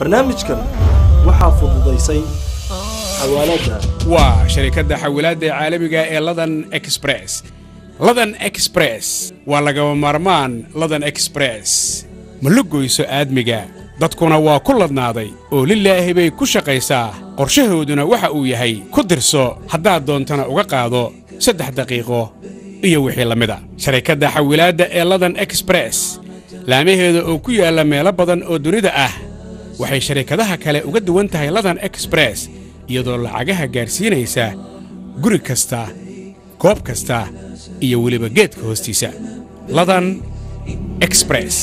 barnaamijkan waxaa fududaysay xawaaladda waa sharikadda xawilaadda caalamiga ee ladan express ladan express waa lagaba maarmaan ladan express ma la goyso aadmiga dadkuna waa ku ladnaaday oo lilaahi bay ku shaqaysaa qorshahooduna waxa uu yahay ku dirso haddaad doontana uga qaado saddex daqiiqo iyo wixii la mida sharikadda xawilaadda ee ladan express laamaheeda oo ku yaalla meelo badan oo dunida ah waxay sharikadaha kale uga duwan tahay ladan exbress iyadoo lacagaha gaadhsiinaysa guri kasta goob kasta iyo weliba geedka hoostiisa ladan exbress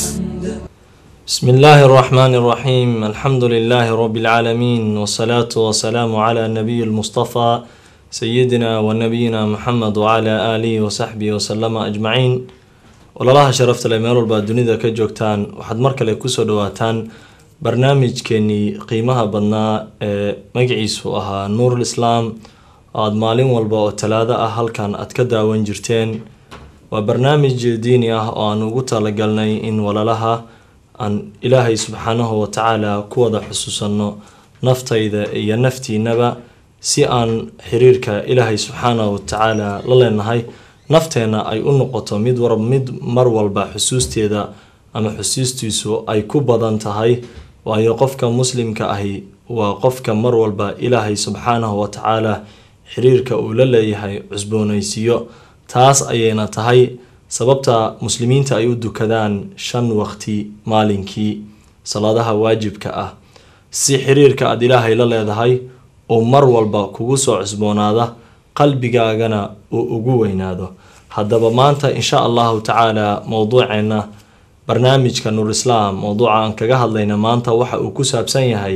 بسم الله الرحمن الرحيم الحمد لله رب العالمين والصلاة والسلام على النبي المصطفى سيدنا ونبينا محمد وعلى آله وصحبه وسلم أجمعين walalaha sharafta le meel walba dunida ka joogtaan waxaad mar kale kusoo dhawaataan barnaamijkeenii qiimaha badnaa ee magaciisu ahaa nuurul islaam oo aada maalin walba oo talaado ah halkan aad ka daawan jirteen waa barnaamij diini ah oo aan ugu talagalnay in walalaha aan ilaahay subxaanahu watacaala ku wada xusuusanno naftayda iyo naftiinaba si aan xiriirka ilaahay subxaanahu watacaala la leenahay nafteenna ay u noqoto mid war mid mar walba xusuusteeda ama xusuustiisu ay ku badan tahay waayo qofka muslimka ahi waa qofka mar walba ilaahay subxaanahu watacaala xiriirka uu la leeyahay cusboonaysiiyo taas ayayna tahay sababta muslimiinta ay u dukadaan shan waqti maalinkii salaadaha waajibka ah si xiriirka aada ilaahay la leedahay uu mar walba kugu soo cusboonaada qalbigaagana uu ugu weynaado haddaba maanta insha allahu tacaala mowduuceena barnaamijka nuur islaam mowduuca aan kaga hadlayna maanta waxa uu ku saabsan yahay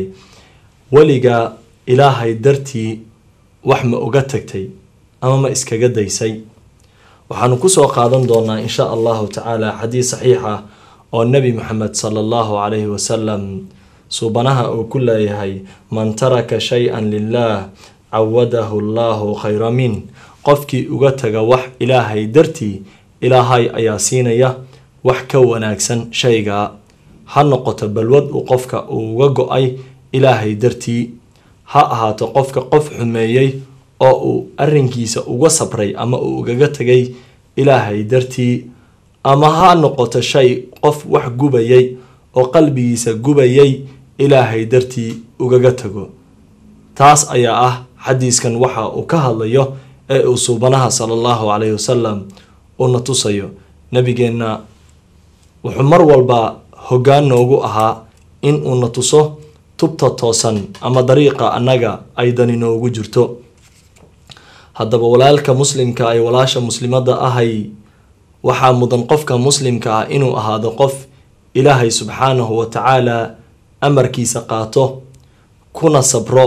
weliga ilaahay dartii wax ma uga tagtay ama ma iskaga daysay waxaanu kusoo qaadan doonaa insha allahu tacaala xadiis saxiix ah oo nebi maxamed sala allahu calayhi wasalam suubanaha uu ku leeyahay man taraka shay-an lilah cawadahu allahu khayra min qofkii uga taga wax ilaahay dartii ilaahay ayaa siinaya wax ka wanaagsan shaygaa ha noqoto balwad uu qofka uu uga go-ay ilaahay dartii ha ahaato qofka qof xumeeyey oo uu arrinkiisa uga sabray ama uu ugaga tegay ilaahay dartii ama ha noqoto shay qof wax gubayay oo qalbigiisa gubayay ilaahay dartii ugaga tago taas ayaa ah xadiiskan waxa uu ka hadlayo ee uu suubanaha sala allahu calayhi wasalam una tusayo nabigeenna wuxuu mar walba hoggaan noogu ahaa in uuna tuso tubta toosan ama dariiqa annaga ay dani noogu jirto haddaba walaalka muslimka ay walaasha muslimada ahay waxaa mudan qofka muslimka ah inuu ahaado qof ilaahay subxaanahu watacaala amarkiisa qaato kuna sabro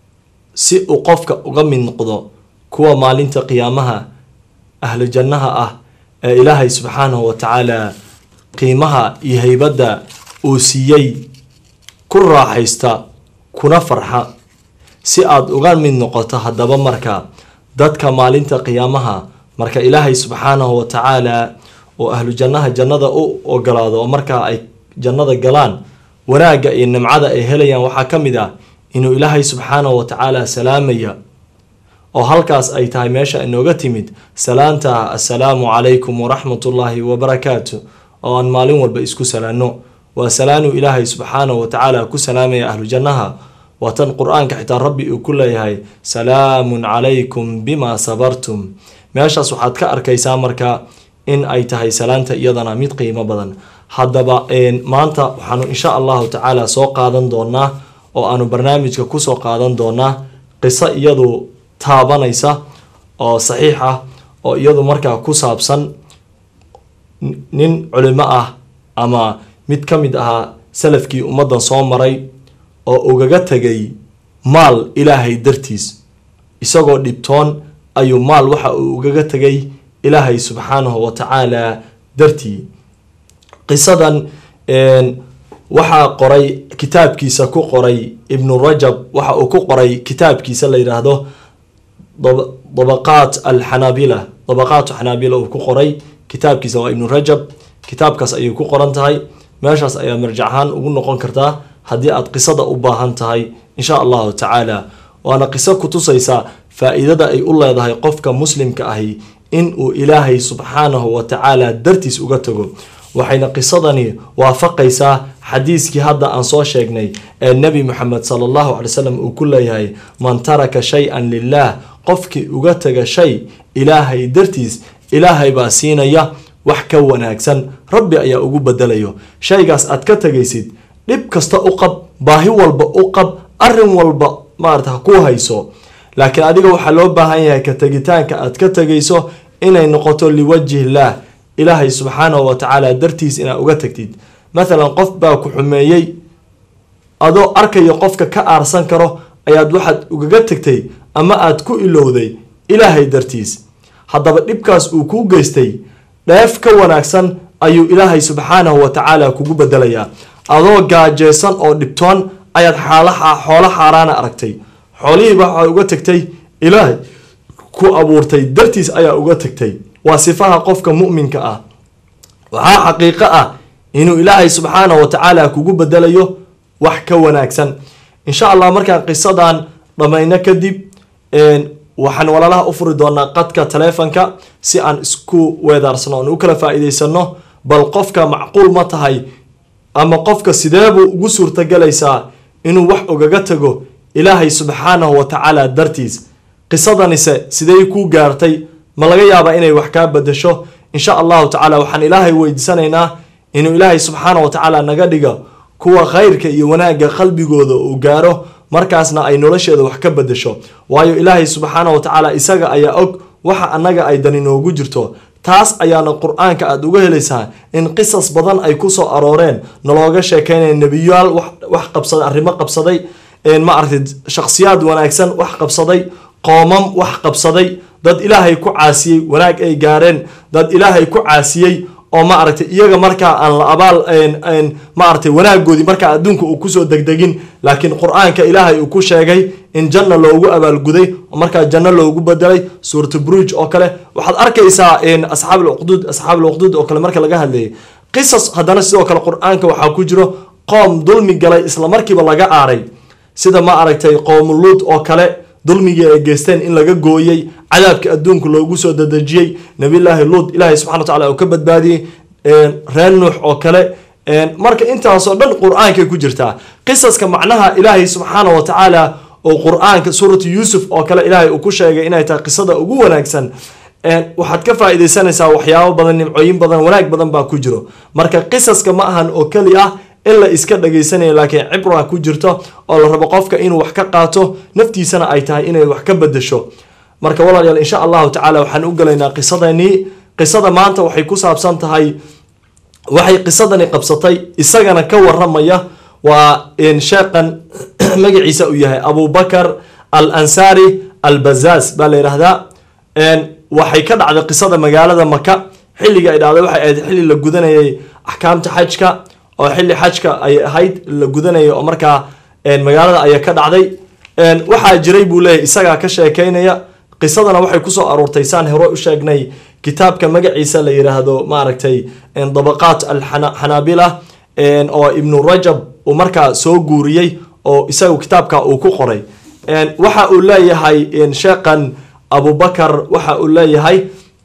si uu qofka uga mid noqdo kuwa maalinta qiyaamaha ahlu jannaha ah ee ilaahay subxaanahu watacaala qiimaha iyo heybadda uu siiyey ku raaxaysta kuna farxa si aada uga mid noqoto haddaba marka dadka maalinta qiyaamaha marka ilaahay subxaanahu watacaala oo ahlu jannaha jannada u ogolaado oo markaa ay jannada galaan wanaagga iyo nimcada ay helayaan waxaa ka mid ah inuu ilaahay subxaanahu watacaala salaamaya oo halkaas ay tahay meesha inooga timid salaanta assalaamu calaykum waraxmatullaahi wabarakaatu oo aan maalin walba isku salaano waa salaanuu ilaahay subxaanahu watacaala ku salaamaya ahlu jannaha waa tan qur-aanka xitaa rabbi uu ku leeyahay salaamun calaykum bimaa sabartum meeshaas waxaad ka arkaysaa marka in ay tahay salaanta iyadana mid qiimo badan haddaba maanta waxaanu insha allahu tacaala soo qaadan doonaa oo aanu barnaamijka kusoo qaadan doonaa qiso iyadu taabanaysa oo saxiix ah oo iyadu markaa ku saabsan nin culimo ah ama mid ka mid ahaa salafkii ummaddan soo maray oo ugaga tegay maal ilaahay dartiis isagoo dhibtoon ayuu maal waxa uu ugaga tegay ilaahay subxaanahu watacaala dartii qisadan waxaa qoray kitaabkiisa ku qoray ibnu rajab waxa uu ku qoray kitaabkiisa la yidhaahdo dabaqaat alxanaabila dabaqaatu xanaabila uu ku qoray kitaabkiisa waa ibnu rajab kitaabkaas ayay ku qoran tahay meeshaas ayaa marjac ahaan ugu noqon kartaa haddii aad qisada u baahan tahay insha allahu tacaala waana qiso ku tusaysa faa-iidada ay u leedahay qofka muslimka ahi in uu ilaahay subxaanahu wa tacaala dartiis uga tago waxayna qisadani waafaqaysaa xadiiskii hadda aan soo sheegnay ee nebi moxamed sala allahu calay wasalam uu ku leeyahay man taraka shay-an lilah qofkii uga taga shay ilaahay dartiis ilaahay baa siinaya wax ka wanaagsan rabbi ayaa ugu bedelayo shaygaas aad ka tegaysid dhib kasta u qab baahi walba u qab arin walba maarata ha ku hayso laakiin adiga waxaa loo baahan yahay ka tegitaanka aad ka tegayso inay noqoto liwajhi illaah ilaahay subxaanahu wa tacaala dartiis inaad uga tagtid mathalan qof baa ku xumeeyey adoo arkayo qofka ka aarsan karo ayaad waxaad ugaga tegtay ama aad ku ilowday ilaahay dartiis haddaba dhibkaas uu kuu geystay dheef ka wanaagsan ayuu ilaahay subxaanahu wa tacaala kugu bedelayaa adoo gaajeysan oo dhibtoon ayaad xaalaha xoolo xaaraana aragtay xoolihiiba waxaa uga tegtay ilaahay ku abuurtay dartiis ayaa uga tegtay waa sifaha qofka mu'minka ah waxaa xaqiiqo ah inuu ilaahay subxaanahu wa tacaala kugu bedelayo wax ka wanaagsan insha allah markaan qisadan dhammayno kadib waxaan walaalaha u furi doonaa qadka taleefonka si aan isku weedaarsano aan u kala faa-iideysano bal qofka macquul ma tahay ama qofka sideebuu ugu suurtagelaysaa inuu wax ogaga tago ilaahay subxaanahu wa tacaala dartiis qisadanise sidey kuu gaartay ma laga yaabaa inay wax kaa bedasho insha allahu tacala waxaan ilaahay weydiisanaynaa inuu ilaahay subxaanahu wa tacaala naga dhiga kuwa khayrka iyo wanaagga qalbigooda uu gaaro markaasna ay nolosheeda wax ka bedasho waayo ilaahay subxaanahu wa tacaala isaga ayaa og waxa annaga ay dani noogu jirto taas ayaana qur-aanka aada uga helaysaa in qisas badan ay kusoo arooreen nalooga sheekeynaya nebiyaal wax qabsaday arrimo qabsaday ma aragtay shakhsiyaad wanaagsan wax qabsaday qoomam wax qabsaday dad ilaahay ku caasiyey wanaag ay gaareen dad ilaahay ku caasiyey oo ma aragtay iyaga markaa aan la abaal ma aragtay wanaagoodii markaa adduunka uu kusoo degdegin laakiin qur-aanka ilaahay uu ku sheegay in janna loogu abaalguday oo markaa janno loogu bedelay suuratu bruj oo kale waxaad arkaysaa asxaab alcuqduud asxaab alcuqduud oo kale marka laga hadlayay qisas haddana sidoo kale qur-aanka waxaa ku jiro qoom dulmi galay islamarkiiba laga aaray sida ma aragtay qoomuluud oo kale dulmigii ay geysteen in laga gooyey cadaabka adduunka loogu soo dadejiyey nabiyllaahi luud ilaahay subxana wa tacala uu ka badbaadiyey reer nuux oo kale marka intaasoo dhan qur-aankay ku jirtaa qisaska macnaha ilaahay subxaana wa tacaala oo qur-aanka suuratu yuusuf oo kale ilaahay uu ku sheegay inay tahay qisada ugu wanaagsan waxaad ka faa-ideysanaysaa waxyaabo badan nimcooyin badan wanaag badan baa ku jiro marka qisaska ma ahan oo keli ah in la iska dhagaysanaya laakiin cibra ku jirto oo la rabo qofka inuu wax ka qaato naftiisana ay tahay inay wax ka bedasho marka walaalayaal insha allahu tacala waxaan u gelaynaa qisadanii qisada maanta waxay ku saabsan tahay waxay qisadani qabsatay isagana ka waramaya waa sheeqan magaciisa uu yahay abubakar al ansaari al bazaaz baa la yidhaahdaa waxay ka dhacday qisada magaalada maka xilliga ay dhacday waxay ahayd xilli la gudanayay axkaamta xajka oo xilli xajka ay ahayd la gudanayay oo markaa magaalada ayaa ka dhacday waxaa jiray buu leeyahy isagaa ka sheekeynaya qisadana waxay kusoo aruurtay saan hore u sheegnay kitaabka magaciisa la yiraahdo maaragtay dabaqaat alxanaabila oo ibnu rajab uu markaa soo guuriyey oo isagu kitaabka uu ku qoray waxa uu leeyahay sheekhan abubakar waxa uu leeyahay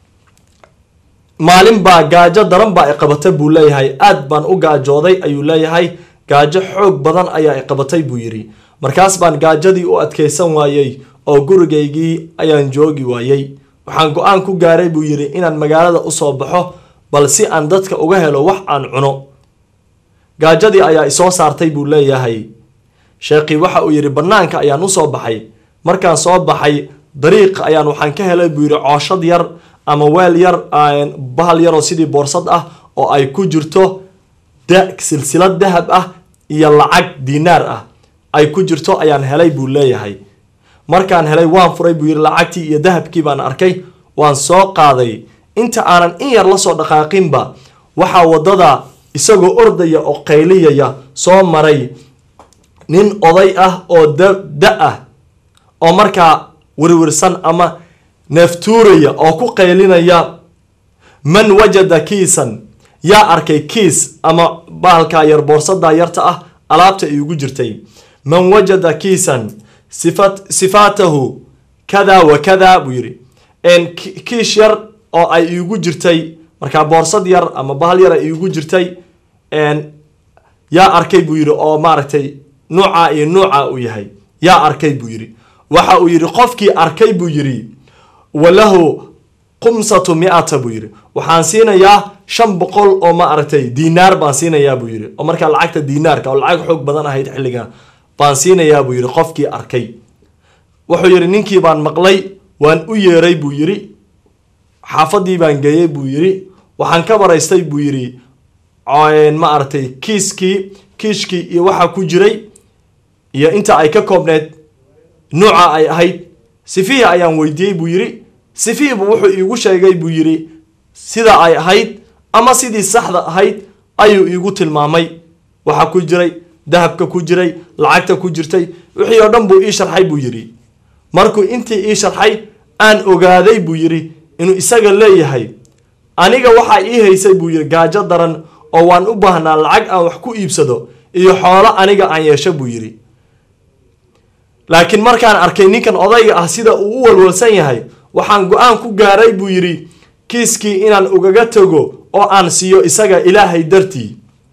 maalin baa gaajo daran baa iqabatay buu leeyahay aad baan u gaajooday ayuu leeyahay gaajo xoog badan ayaa iqabatay buu yidhi markaas baan gaajadii u adkaysan waayey oo gurigaygii ayaan joogi waayey waxaan go-aan ku gaaray buu yidhi inaan magaalada usoo baxo bal si aan dadka uga helo wax aan cuno gaajadii ayaa isoo saartay buu leeyahay sheekhii waxa uu yidhi bannaanka ayaan usoo baxay markaan soo baxay dariiqa ayaan waxaan ka helay buu yidhi cooshad yar ama weel yar bahal yaroo sidii boorsad ah oo ay ku jirto silsilad dahab ah iyo lacag diinaar ah ay ku jirto ayaan helay buu leeyahay markaan helay waan furay buu yidhi lacagtii iyo dahabkii baan arkay waan soo qaaday inta aanan in yar lasoo dhaqaaqinba waxaa waddada isagoo ordaya oo qayliyaya soo maray nin oday ah oo da ah oo markaa wirwirsan ama neeftuuraya oo ku qaylinaya man wajada kiisan yaa arkay kiis ama bahalkaa yar boorsadaa yarta ah alaabta iigu jirtay man wajada kiisan sifat sifaatahu kada wa kada buu yidhi kiish yar oo ay iigu jirtay markaa boorsad yar ama bahal yar ay iigu jirtay yaa arkay buu yidhi oo maaragtay nuuca iyo nuuca uu yahay yaa arkay buu yidhi waxa uu yidhi qofkii arkay buu yidhi walahu qumsatu miata buu yidhi waxaan siinayaa shan boqol oo ma aragtay diinaar baan siinayaa buu yidhi oo markaa lacagta diinaarka oo lacag xoog badan ahayd xilliga baan siinayaa buu yidhi qofkii arkay wuxuu yidhi ninkii baan maqlay waan u yeeray buu yidhi xaafadii baan geeyey buu yidhi waxaan ka baraystay buu yidhi ma aragtay kiiskii kiishkii iyo waxa ku jiray iyo inta ay ka koobneed nuuca ay ahayd sifihii ayaan weydiiyey buu yidhi sifihiibu wuxuu iigu sheegay buu yidhi sida ay ahayd ama sidii saxda ahayd ayuu iigu tilmaamay waxa ku jiray dahabka ku jiray lacagta ku jirtay wixii oo dhan buu ii sharxay buu yidhi markuu intii ii sharxay aan ogaaday buu yidhi inuu isaga leeyahay aniga waxaa ii haysay buu yidhi gaajo daran oo waan u baahnaa lacag aan wax ku iibsado iyo xoolo aniga aan yeesho buu yidhi laakiin markaan arkay ninkan odayga ah sida uu u walwalsan yahay waxaan go-aan ku gaaray buu yidhi kiiskii inaan ugaga tago oo aan siiyo isaga ilaahay dartii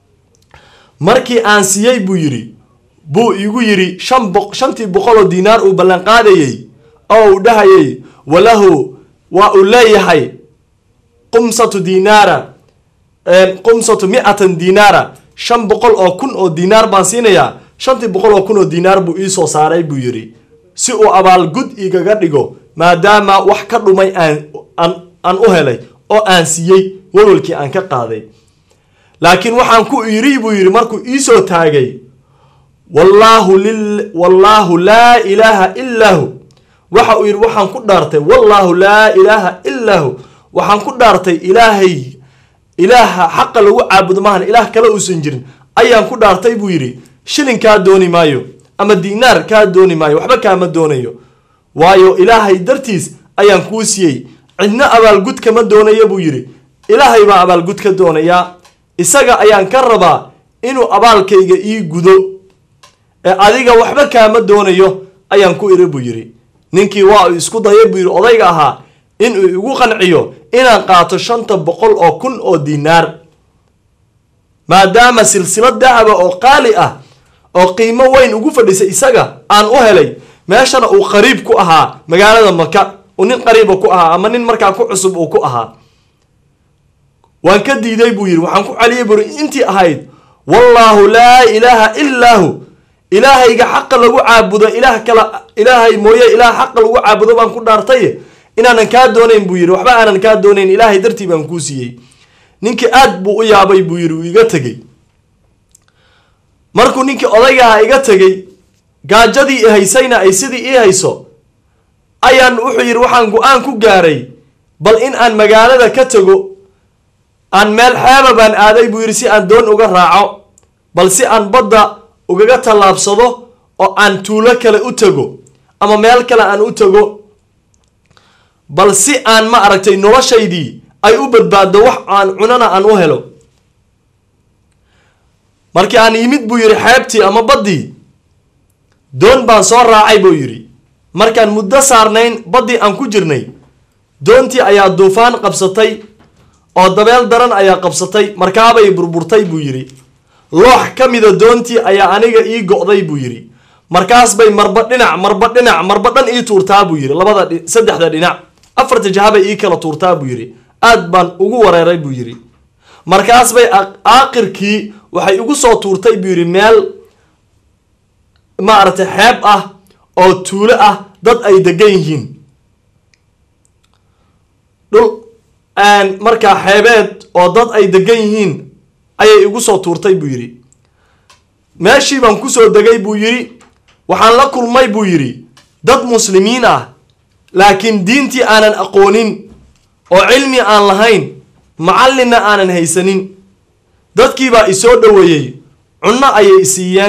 markii aan siiyey buu yidhi buu igu yidhi shan bo shantii boqol oo diinaar uu ballanqaadayey oo uu dhahayay walahu waa uu leeyahay qumsatu diinaara qumsatu mi-atan diinaara shan boqol oo kun oo diinaar baan siinayaa shantii boqol oo kun oo diinaar buu ii soo saaray buu yidhi si uu abaalgud igaga dhigo maadaama wax ka dhumay aan aan u helay oo aan siiyey walwalkii aan ka qaaday laakiin waxaan ku iri buu yidhi markuu iisoo taagay wallaahu lil wallaahu laa ilaaha illaa hu waxa uu yidhi waxaan ku dhaartay wallaahu laa ilaaha illaa hu waxaan ku dhaartay ilaahay ilaaha xaqa lagu caabudo maahan ilaah kale uusan jirin ayaan ku dhaartay buu yidhi shilin kaa dooni maayo ama diinaar kaa dooni maayo waxba kaama doonayo waayo ilaahay dartiis ayaan kuu siiyey cidna abaalgud kama doonayo buu yidhi ilaahay baa abaalgud ka doonayaa isaga ayaan ka rabaa inuu abaalkayga ii gudo ee adiga waxba kaama doonayo ayaan ku iri buu yidhi ninkii waa uu isku dayay buu yidhi odayga ahaa inuu igu qanciyo inaan qaato shanta boqol oo kun oo diinaar maadaama silsilad dahaba oo qaali ah oo qiimo weyn ugu fadhisay isaga aan u helay meeshana uu qariib ku ahaa magaalada maka uu nin qariiba ku ahaa ama nin markaa ku cusub uu ku ahaa waan ka diiday buu yidhi waxaan ku celiyay buri intii ahayd wallaahu laa ilaaha illaa hu ilaahayga xaqa lagu caabudo ilaah kala ilaahay mooye ilaah xaqa lagu caabudo baan ku dhaartay inaanan kaa doonayn buu yidhi waxba aanan kaa doonayn ilaahay dartii baan kuu siiyey ninkii aad buu u yaabay buu yidhi uu iga tegey markuu ninkii odaygaha iga tegey gaajadii i haysayna ay sidii ii hayso ayaan wuxuu yidhi waxaan go-aan ku gaaray bal in aan magaalada ka tego aan meel xeeba baan aaday buu yidhi si aan doon uga raaco bal si aan badda ugaga tallaabsado oo aan tuulo kale u tego ama meel kale aan u tego bal si aan ma aragtay noloshaydii ay u badbaaddo wax aan cunana aan u helo markii aan yimid buu yidhi xeebtii ama baddii doon baan soo raacay buu yidhi markaan muddo saarnayn baddii aan ku jirnay doontii ayaa duufaan qabsatay oo dabeel daran ayaa qabsatay markaabay burburtay buu yidhi loox ka mida doontii ayaa aniga ii go'day buu yidhi markaas bay marba dhinac marba dhinac marba dhan ii tuurtaa buu yidhi labada saddexda dhinac afarta jahabay ii kala tuurtaa buu yidhi aad baan ugu wareeray buu yidhi markaas bay aakirkii waxay igu soo tuurtay buu yidhi meel maaragtay xeeb ah oo tuulo ah dad ay degan yihiin dhul markaa xeebeed oo dad ay degan yihiin ayay igu soo tuurtay buu yidhi meeshii baan kusoo degay buu yidhi waxaan la kulmay buu yidhi dad muslimiin ah laakiin diintii aanan aqoonin oo cilmi aan lahayn macallinna aanan haysanin dadkiibaa isoo dhoweeyey cunno ayay isiiyeen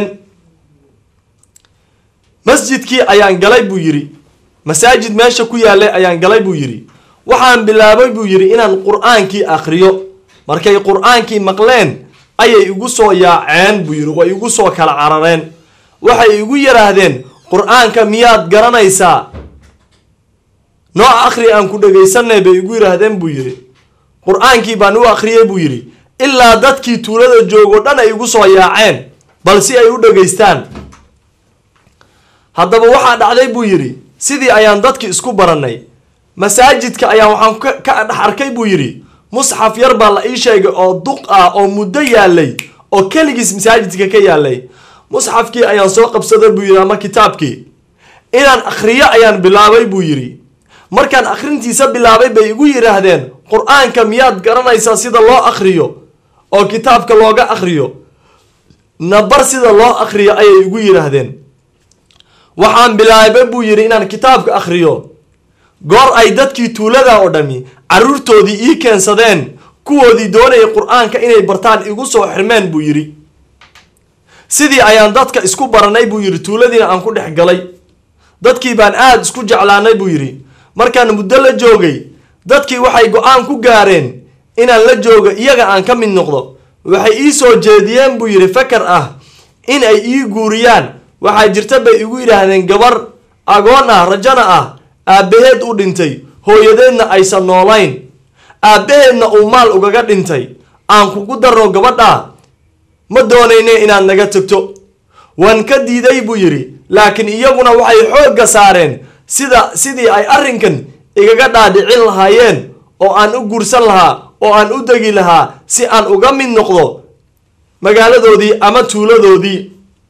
masjidkii ayaan galay buu yidhi masaajid meesha ku yaallay ayaan galay buu yidhi waxaan bilaabay buu yidhi inaan qur-aankii akhriyo markay qur-aankii maqleen ayay igu soo yaaceen buu yidhi way igu soo kala carareen waxay igu yidhaahdeen qur-aanka miyaad garanaysaa nooc akhri aan ku dhegaysanay bay igu yidhaahdeen buu yidhi qur-aankii baan u akhriyey buu yidhi ilaa dadkii tuulada joogo dhan ay igu soo yaaceen bal si ay u dhegaystaan haddaba waxaa dhacday buu yidhi sidii ayaan dadki isku barannay masaajidka ayaan waxaan ka dhex arkay buu yidhi musxaf yar baa la ii sheegay oo duq ah oo muddo yaalay oo keligiis masaajidka ka yaalay musxafkii ayaan soo qabsaday buu yidhi ama kitaabkii inaan akhriyo ayaan bilaabay buu yidhi markaan akhrintiisa bilaabay bay igu yidhaahdeen qur-aanka miyaad garanaysaa sida loo akhriyo oo kitaabka looga akhriyo nabar sida loo akhriyo ayay igu yidhaahdeen waxaan bilaabay buu yidhi inaan kitaabka akhriyo goor ay dadkii tuulada oo dhami caruurtoodii ii keensadeen kuwoodii doonayay qur-aanka inay bartaan igu soo xirmeen buu yidhi sidii ayaan dadka isku baranay buu yidhi tuuladiina aan ku dhex galay dadkii baan aada isku jeclaanay buu yidhi markaan muddo la joogay dadkii waxay go-aan ku gaareen inaan la joogo iyaga aan ka mid noqdo waxay ii soo jeediyeen buu yidhi fakar ah in ay ii guuriyaan waxaa jirta bay igu yidhaahdeen gabar agoon ah rajana ah aabbaheed u dhintay hooyadeedna aysan noolayn aabbaheedna uu maal ugaga dhintay aan kugu darno gabadha ma doonayne inaad naga tagto waan ka diiday buu yidhi laakiin iyaguna waxay xoogga saareen sida sidii ay arrinkan igaga dhaadhicin lahaayeen oo aan u guursan lahaa oo aan u degi lahaa si aan uga mid noqdo magaaladoodii ama tuuladoodii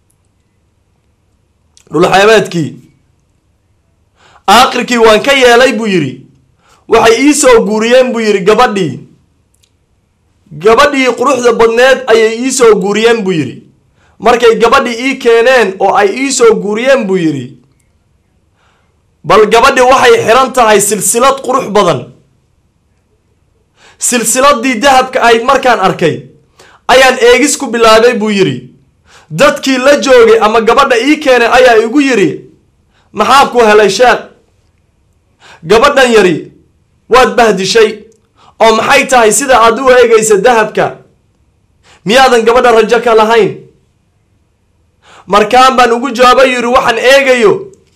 dhulxeebeedkii aakhirkii waan ka yeelay buu yidhi waxay ii soo guuriyeen buu yidhi gabadhii gabadhii quruxda badneed ayay ii soo guuriyeen buu yidhi markay gabadhii ii keeneen oo ay ii soo guuriyeen buu yidhi bal gabadhi waxay xiran tahay silsilad qurux badan silsiladii dahabka ahayd markaan arkay ayaan eegis ku bilaabay buu yidhi dadkii la joogay ama gabadha ii keenay ayaa igu yidhi maxaa ku helay sheekh gabadhan yari waad bahdishay oo maxay tahay sida aad u eegaysa dahabka miyaadan gabadha rajo ka lahayn markaan baan ugu jawaabay yidhi waxaan eegayo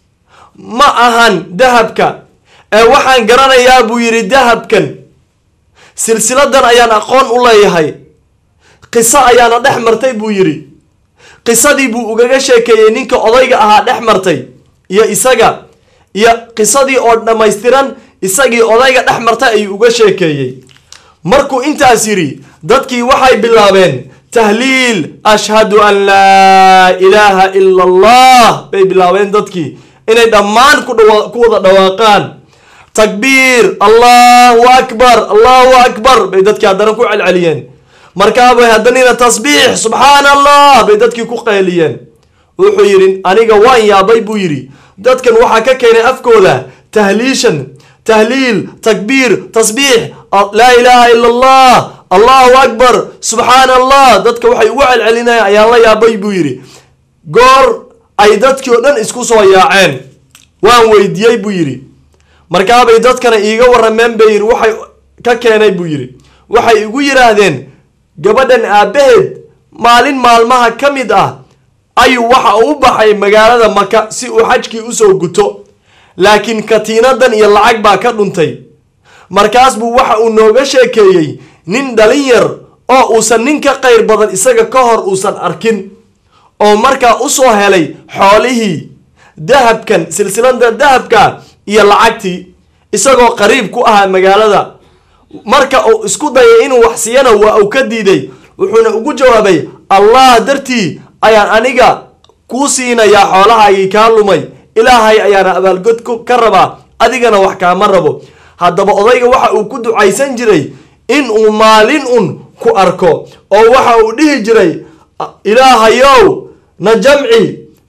ma ahan dahabka ee waxaan garanayaa buu yidhi dahabkan silsiladan ayaan aqoon u leeyahay qiso ayaana dhex martay buu yidhi qisadii buu ugaga sheekeeyey ninka odayga ahaa dhex martay iyo isaga iyo qisadii oo dhammaystiran isagii odayga dhex martay ayuu uga sheekeeyey markuu intaas yidhi dadkii waxay bilaabeen tahliil ashhadu an laa ilaaha ila allah bay bilaabeen dadkii inay dhammaan ku wada dhawaaqaan takbiir allahu akbar allahu akbar bay dadkii haddana ku celceliyeen markaabay haddanina tasbiix subxaana allah bay dadkii ku qayliyeen wuxuu yidhi aniga waan yaabay buu yidhi dadkan waxaa ka keenay afkooda tahliishan tahliil takbiir tasbiix laa ilaaha ila allah allahu akbar subxaana allah dadka waxay ugu celcelinayaan ayaan la yaabay buu yidhi goor ay dadkii oo dhan isku soo yaaceen waan weydiiyey buu yidhi markaabay dadkana iiga warrameen bay yidhi waxay ka keenay buu yidhi waxay igu yidhaahdeen gabadhan aabbaheed maalin maalmaha ka mid ah ayuu waxa uu u baxay magaalada maka si uu xajkii usoo guto laakiin katiinadan iyo lacag baa ka dhuntay markaas buu waxa uu nooga sheekeeyey nin dhalin yar oo uusan nin ka qayr badan isaga ka hor uusan arkin oo markaa usoo helay xoolihii dahabkan silsilada dahabka iyo lacagtii isagoo qariib ku ahaa magaalada marka uu isku dayay inuu wax siiyana waa uu ka diiday wuxuuna ugu jawaabay allah dartii ayaan aniga kuu siinayaa xoolahaagii kaa lumay ilaahay ayaana abaalgod ka rabaa adigana wax kaama rabo haddaba odayga waxa uu ku ducaysan jiray in uu maalin un ku arko oo waxa uu dhihi jiray ilaahayow na jamci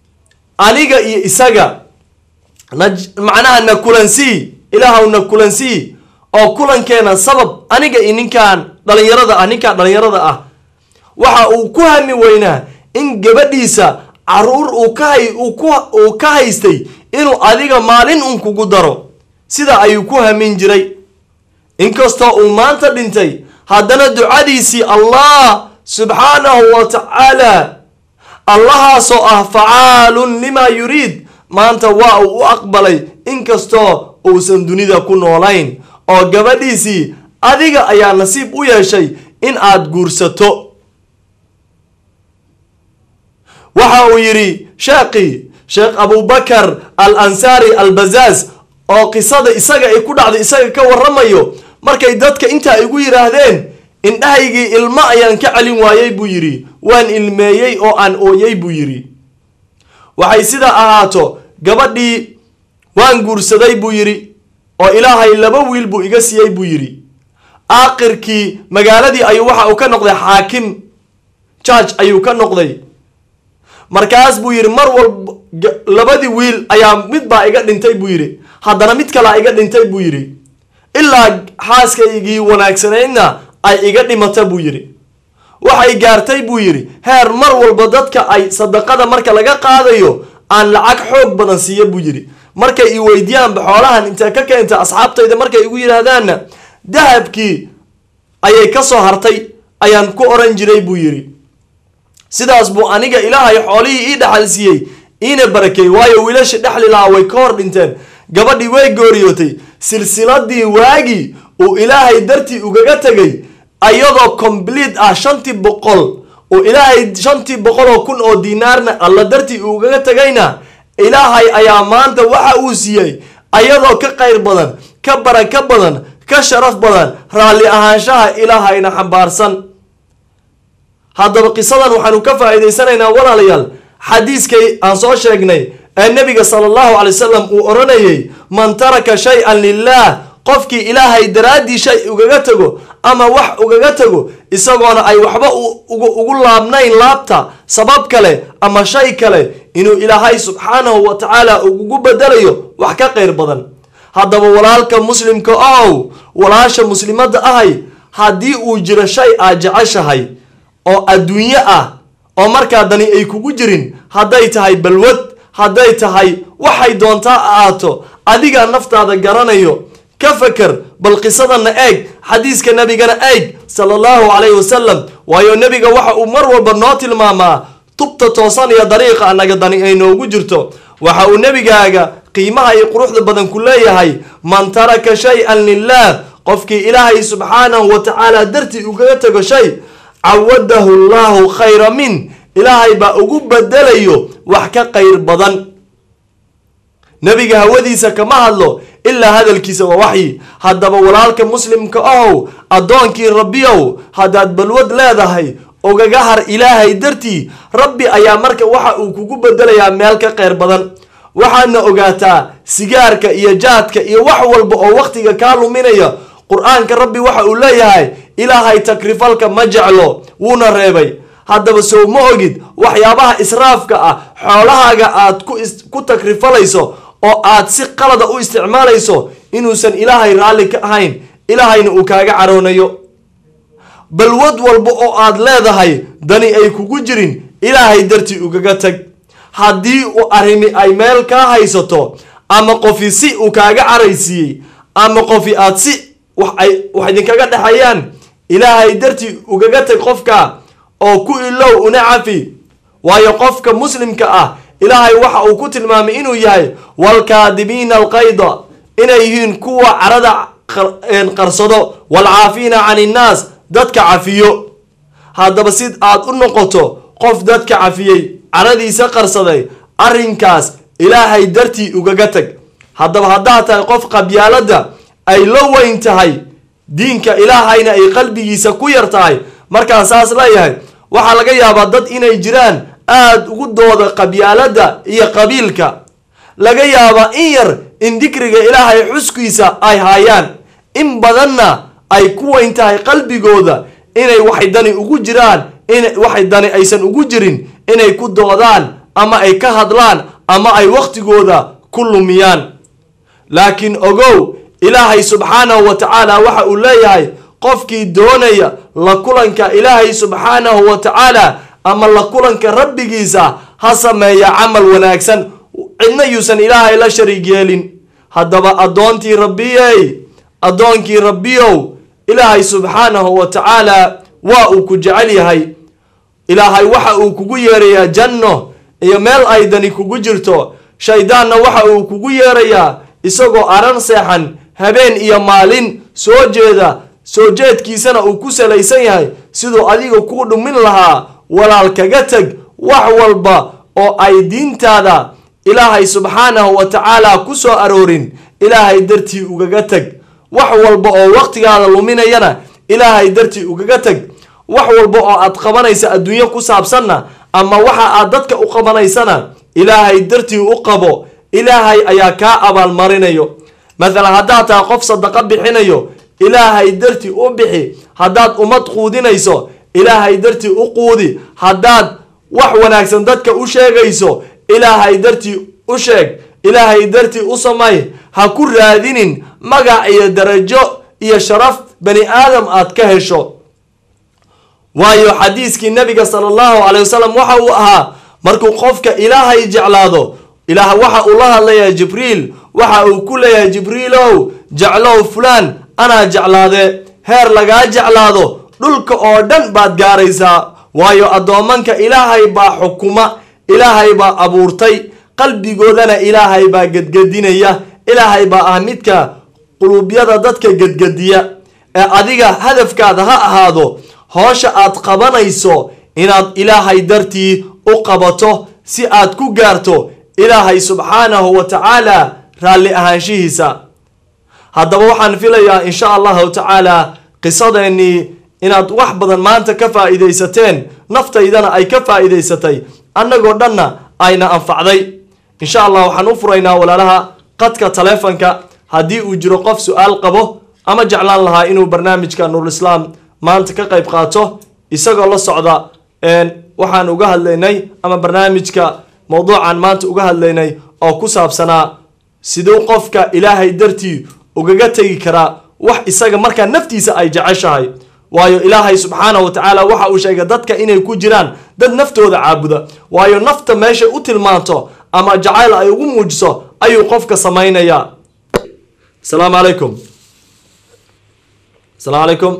aniga iyo isaga macnaha na kulansii ilaahaw na kulansii oo kulankeena sabab aniga iyo ninkaan dhalinyarada ah ninkaan dhalinyarada ah waxa uu ku hami weynaa in gabadhiisa caruur uu ka haystay inuu adiga maalin un kugu daro sida ayuu ku hamin jiray inkastoo uu maanta dhintay haddana ducadiisii allah subxaanahu wa tacaala allahaasoo ah facaalun limaa yuriid maanta waa uu u aqbalay inkastoo uusan dunida ku noolayn oo gabadhiisii adiga ayaa nasiib u yeeshay in aad guursato waxa uu yidhi sheekhii sheekh abubakar al ansaari al bazaaz oo qisada isaga ay ku dhacday isaga ka warramayo markay dadka intaa igu yidhaahdeen indhahaygii ilmo ayaan ka celin waayey buu yidhi waan ilmeeyey oo aan ooyey buu yidhi waxay sidaa ahaato gabadhii waan guursaday buu yidhi oo ilaahay laba wiil buu iga siiyey buu yidhi aakhirkii magaaladii ayuu waxa uu ka noqday xaakim george ayuu ka noqday markaas buu yidhi mar walba labadii wiil ayaa mid baa iga dhintay buu yidhi haddana mid kalea iga dhintay buu yidhi ilaa xaaskaygii wanaagsanaydna ay iga dhimata buu yidhi waxay gaartay buu yidhi heer mar walba dadka ay sadaqada marka laga qaadayo aan lacag xoog badan siiya buu yidhi markay i weydiyaanba xoolahan intee ka keenta asxaabtayda markay igu yidhaahdaanna dahabkii ayay ka soo hartay ayaan ku oran jiray buu yidhi sidaas buu aniga ilaahay xoolihii ii dhaxal siiyey iina barakeey waayo wiilasha dhexli lahaa way ka hor dhinteen gabadhii way gooriyootay silsiladii waagii uu ilaahay dartii ugaga tegay ayadoo complete ah shantii boqol uu ilaahay shantii boqol oo kun oo dinaarna alla dartii ugaga tegayna ilaahay ayaa maanta waxa uu siiyey ayadoo ka qayr badan ka baraka badan ka sharaf badan raalli ahaanshaha ilaahayna xambaarsan haddaba qisadan waxaanu ka faa'iidaysanaynaa walaalayaal xadiiskay aan soo sheegnay ee nebiga sala allahu calay wasalam uu odhanayay man taraka shay-an lilaah qofkii ilaahay daraaddii shay ugaga tago ama wax ugaga tago isagoona ay waxba ugu laabnayn laabta sabab kale ama shay kale inuu ilaahay subxaanahu wa tacaala ugu bedelayo wax ka qayr badan haddaba walaalka muslimka ow walaasha muslimadda ahay haddii uu jiro shay aad jeceshahay oo adduunyo ah oo markaa dani ay kugu jirin hadday tahay balwad hadday tahay waxay doontaa ahaato adigaa naftaada garanayo ka faker bal qisadana eeg xadiiska nebigana eeg sala allahu calayhi wasalam waayo nebiga waxa uu mar walba noo tilmaamaa tubta toosan iyo dariiqa annaga dani ay noogu jirto waxa uu nebigaaga qiimaha iyo quruxda badan ku leeyahay man taraka shay-an lilaah qofkii ilaahay subxaanahu wa tacaala dartii ugaga tego shay cawadahu llahu khayra min ilaahay baa ugu bedelayo wax ka qayr badan nebiga hawadiisa kama hadlo ilaa hadalkiisa waa waxyi haddaba walaalka muslimka ohow addoonkii rabbiyow haddaad balwad leedahay ogaga har ilaahay dartii rabbi ayaa marka waxa uu kugu bedelayaa meel ka qayr badan waxaadna ogaataa sigaarka iyo jaadka iyo wax walba oo wakhtiga kaa luminaya qur-aanka rabbi waxa uu leeyahay ilaahay takrifalka ma jeclo wuuna reebay haddaba sow ma ogid waxyaabaha israafka ah xoolahaaga aad ku takrifalayso oo aad si qalada u isticmaalayso inuusan ilaahay raalli ka ahayn ilaahayna uu kaaga caroonayo balwad walba oo aad leedahay dani ay kugu jirin ilaahay dartii ugaga tag haddii uu arrimi ay meel kaa haysato ama qofi si uu kaaga caraysiiyey ama qofi aad si wax idinkaga dhexeeyaan ilaahay dartii ugaga tag qofka oo ku ilow una cafi waayo qofka muslimka ah ilaahay waxa uu ku tilmaamay inuu yahay waalkaadibiina alqayda inay yihiin kuwa carada qarsado waalcaafiina can innaas dadka cafiyo haddaba si aad u noqoto qof dadka cafiyey caradiisa qarsaday arrinkaas ilaahay dartii ugaga tag haddaba haddaad tahay qof qabyaaladda ay la weyn tahay diinka ilaahayna ay qalbigiisa ku yar tahay markaan saas leeyahay waxaa laga yaabaa dad inay jiraan aada ugu dooda qabyaaladda iyo qabiilka laga yaabaa in yar in dikriga ilaahay xuskiisa ay haayaan in badanna ay ku weyn tahay qalbigooda inay waxay dani ugu jiraan in waxay dani aysan ugu jirin inay ku doodaan ama ay ka hadlaan ama ay wakhtigooda ku lumiyaan laakiin ogow ilaahay subxaanahu wa tacaala waxa uu leeyahay qofkii doonaya la kulanka ilaahay subxaanahu wa tacaala ama la kulanka rabbigiisa ha sameeya camal wanaagsan cidna yuusan ilaahay la shariig yeelin haddaba addoontii rabbiyey addoonkii rabbiyow ilaahay subxaanahu wa tacaala waa uu ku jecel yahay ilaahay waxa uu kugu yeerayaa janno iyo meel ay dani kugu jirto shaydaanna waxa uu kugu yeerayaa isagoo aran seexan habeen iyo maalin soo jeeda soo jeedkiisana uu ku salaysan yahay siduu adiga kuu dhumin lahaa walaal kaga teg wax walba oo ay diintaada ilaahay subxaanahu wa tacaala ku soo aroorin ilaahay dartii ugaga teg wax walba oo waqtigaada luminayana ilaahay dartii ugaga teg wax walba oo aad qabanaysa adduunyo ku saabsanna ama waxa aad dadka u qabanaysana ilaahay dartii u qabo ilaahay ayaa kaa abaalmarinayo mathalan haddaad tahay qof sadaqa bixinayo ilaahay dartii u bixi haddaad ummad quudinayso ilaahay dartii u quudi haddaad wax wanaagsan dadka u sheegayso ilaahay dartii u sheeg ilaahay dartii u samay ha ku raadinin magac iyo darajo iyo sharaf bani aadam aad ka hesho waayo xadiiskii nabiga sala allahu calay wasalam waxa uu ahaa markuu qofka ilaahay jeclaado ilaah waxa uu la hadlayaa jibriil waxa uu ku leeyahay jibriilow jeclow fulaan anaa jeclaade heer lagaa jeclaado dhulka oo dhan baad gaaraysaa waayo addoomanka ilaahay baa xukuma ilaahay baa abuurtay qalbigoodana ilaahay baa gedgedinaya ilaahay baa ah midka quluubyada dadka gedgediya ee adiga hadafkaada ha ahaado hoosha aad qabanayso inaad ilaahay dartii u qabato si aad ku gaarto ilaahay subxaanahu wa tacaala raalli ahaanshihiisa haddaba waxaan filayaa insha allahu tacaala qisadeennii inaad wax badan maanta ka faa'iidaysateen naftaydana ay ka faa'iidaysatay annagoo dhanna ayna anfacday insha allah waxaan u furaynaa walaalaha qadka taleefanka haddii uu jiro qof su-aal qabo ama jeclaan lahaa inuu barnaamijka nuurislaam maanta ka qayb qaato isagoo la socda waxaan uga hadlaynay ama barnaamijka mowduucan maanta uga hadlaynay oo ku saabsanaa siduu qofka ilaahay dartii ugaga tegi karaa wax isaga markaa naftiisa ay jeceshahay waayo ilaahay subxaanahu wa tacaala waxa uu sheegay dadka inay ku jiraan dad naftooda caabuda waayo nafta meeshay u tilmaanto ama jacayl ay ugu muujiso ayuu qofka samaynayaa asalaamu calaykum asalaamu calaykum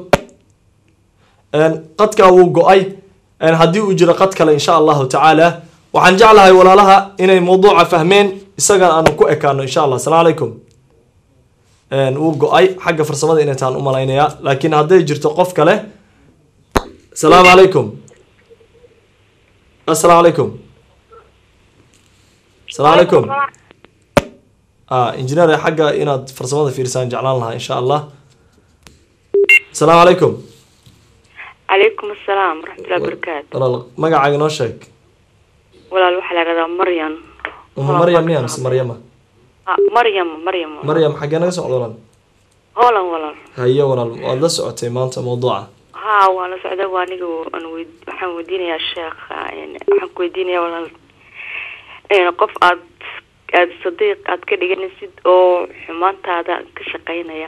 qadkaa wuu go-ay haddii uu jiro qad kale insha allahu tacaala waxaan jeclahay walaalaha inay mawduuca fahmeen isagana aanu ku ekaano insha allah asalaamu calaykum wuu go-ay xagga farsamada inay taan u malaynayaa laakiin hadday jirto qof kale asalaamu calaykum asalaamu calaykum asalaamu calaykum injineer xagga inaad farsamada fiirsaan jeclaan lahaa insha allah asalaamu calaykum calaykum asalaam waraxmatullahi barakaatu walaal magacaaga noo sheeg walaal waxaa la dhahdaa maryan uma maryam miya mise maryama Ah, maryam maryam maryam xaggee naga socda walaal hoolan walaal haye walaal waad la socotay maanta mawduuca haa waan la socda waa aniga aan weyd waxaan weydiinayaa sheekha een, waxaan ku weydiinayaa walaal een, qof aad aad sadiiq aad ka dhiganaysid oo xumaantaada ka shaqaynaya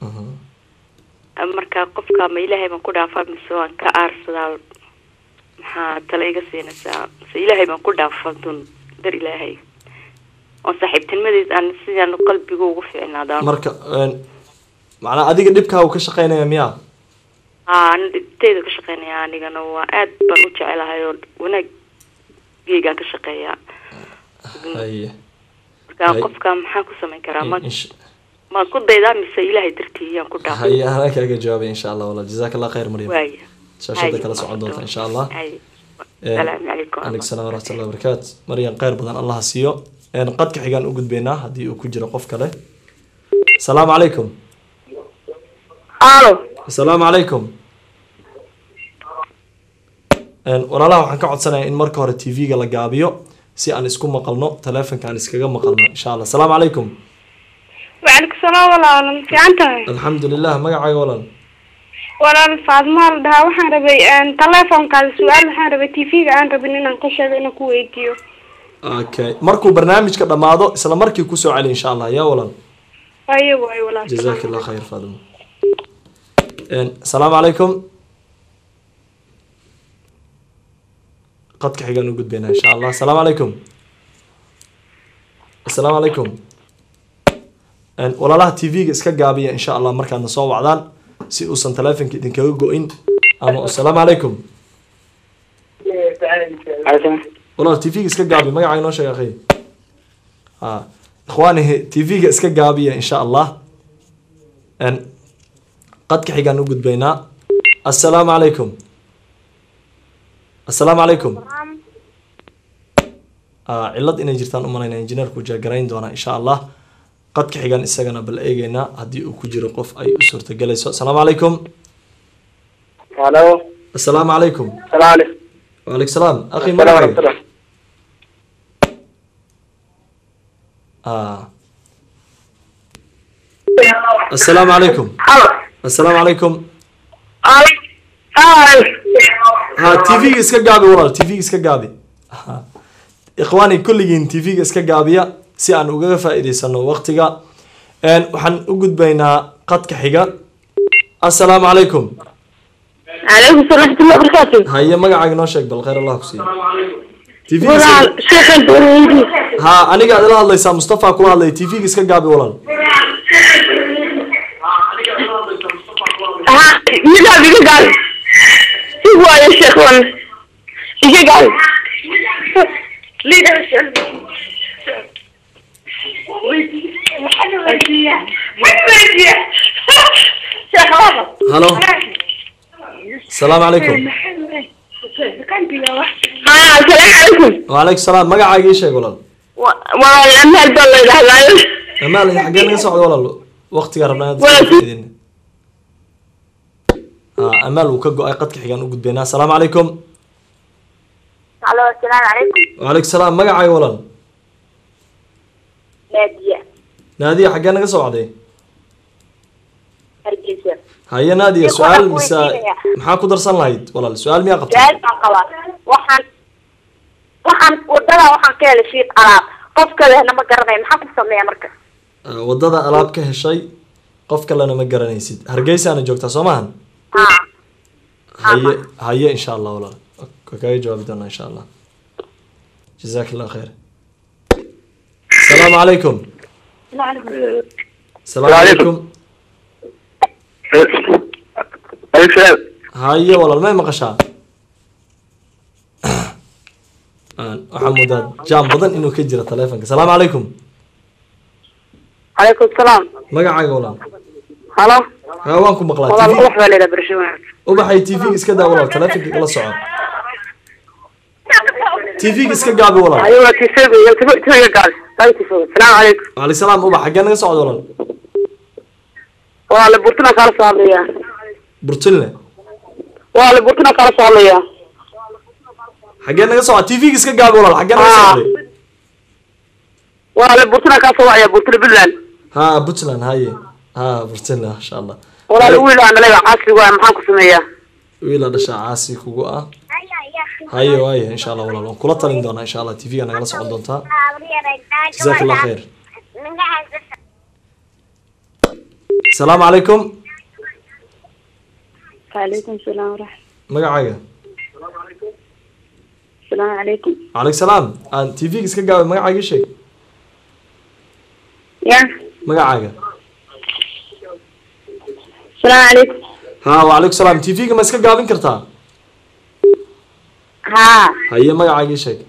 marka qofka ma ilaahay baan ku dhaafaa mise waan ka aarsadaa maxaa tala iga siinaysaa mise ilaahay baan ku dhaafaa dun dar ilaahay oo saaxiibtinimadiis aan sidaan qalbiga ugu fiicnaadaan marka macnaa adiga dhibkaa uu ka shaqeynaya miyaa haa ana dhibteyda ka shaqeynaya anigana waa aad baan u jecelahay oo wanaageygaan ka shaqeeyaa haye marka Hay. qofka maxaan ku samayn karaa ma Insha- maan ku daydaa mise ilaahay dartii yaan ku dhaafay haye anaa kaaga jawaabay insha allah walaal jazaak allah khayr maryam waaya shaashada Hay. kala socon doonta insha allah Hay. Een, salaamu calaykum calaykum salaam waraxmatullahi wabarakaatu maryam khayr badan allah ha siiyo Een, qadka xigaan u gudbaynaa haddii uu ku jiro qof kale asalaamu calaykum alo asalaamu calaykum Een, walaalaha waxaan ka codsanayaa in marka hore tv-ga la gaabiyo si aan isku maqalno taleefonka aan iskaga maqalno insha allah asalaamu calaykum وعليكم السلام walaal ma fiican tahay alxamdu lilah magacaaga walaal walaal faadmaa la dhahaa waxaan rabay teleefonkaada su-aal waxaan rabay tv-ga aan rabin inaan ka sheego inaan ku weydiiyo okay markuu barnaamijka dhammaado isla markii kusoo celi insha allah yaa walaal ayo waay walaal جزاك الله خير فاطمة إن- السلام عليكم قد كحيقان وجود بينا إن شاء الله السلام عليكم السلام عليكم إن ولا لا تي في اسكا قابية إن شاء الله مركان نصوب وعدان سي أوسن تلافن كي دنكا إن أما السلام عليكم walaal t v-ga iska gaabi magacaaga noo sheeg akhi ha ikhwaani t v-ga iska gaabiya insha allah n qadka xigaan u gudbaynaa assalaamu calaykum assalaamu calaykum Ah, cillad inay jirtaan u malaynaya injineerku jaagarayn doonaa insha allah qadka xigan isagana bal eegeynaa haddii uu ku jiro qof ay u suurtagelayso assalaamu calaykum halo assalaamu calaykum salaam aleykum وعليكم السلام اخي Salaam مرحبا aleykum. آه. السلام عليكم السلام عليكم ها تي في اسكا قابي والله تي في اسكا قابي ها. اخواني كلين تي في اسكا قابيا si aan ugaga faa'iidaysano waqtiga een waxaan u gudbaynaa qadka xiga assalaamu calaykum عليكم السلام ورحمة الله وبركاته haye magacaaga noo sheeg bal khayr allah ku siiyo TV -ga walaal iska- sheekhan dowladii ha aniga aad ila hadlaysaa mustafa kula hadlay tv ga iska gaabi walaal ha iga iga gaal si waayo sheekhan iga gaal liider halo asalaamu calaykum ha asalaamu calaykum wacalaykum salaam magacaaga ii sheeg walaal waa amaal baa la yidhahdaayo amaal xaggee naga socda walaal waqtigaa rabnaa inaad Waa iska faa'iideyno. ha amaal wuu ka go-ay qadka xigaan u gudbaynaa asalaamu calaykum alo asalaamu calaykum wacalaykum salaam magacaaga walaal naadiya naadiya xaggee naga socday hargeysa haye naadiya Sheekh, su-aal waxaan ku mise weydiinayaa. maxaa ku darsan lahayd walaal su-aal miyaa qabtay su-aal baan qabaa waxaan waxaan wadada waxaan ka helay shiid alaab qof kalena ma garanayo maxaa ku sameeya marka Ah, wadada alaab ka heshay qof kalena ma garanaysid hargeysaana joogtaa soo maahan ha haye haye insha allah walaal waa kaga jawaabi doonaa insha allah jazaak allah khayr asalaamu calaykum asalaamu calaykum aleykum salaam haye walaal may maqashaa Aan- waxaa moodaa jaam badan inuu ka jira taleefonka asalaamu calaykum calaykum salaam magacaaga walaal halo ha waan ku maqlaa walaal TV ubax baa leedaha barasho wanaagsan ubaxay tv-ga iska daa walaal taleefonka igala soco tv-ga iska gaabi walaal ayuu tisaga tisaga gaal salaamu calaykum waaleykum salaam ubax xaggee naga socda walaal walaal burtuna kala soo hadlaya burtunle walaal burtuna kala soo hadlaya xaggee naga socda tv-ga iska gaabi walaal xaggee naga Ah. socday walaal burtuna kala soo wacaya burtuna puntland ha puntland haye ha burtunle masha allah walaal wiil aan dhalay casri waa maxaan ku sameeyaa wiila dhashaa caasi kugu ah haye waaye insha allah walaal waan kula talin doonaa insha allah tv-ga nagala socon doontaa jazaak allah khayr asalaamu calaykum calaykum salaam waraxmat magacaaga salaamu calaykum waaleykum salaam aan tv-ga iska gaabi magacaaga ii sheeg ya magacaaga salaamu calaykum ha waaleykum salaam tv-ga ma iska gaabin kartaa haa haye magacaaga ii sheeg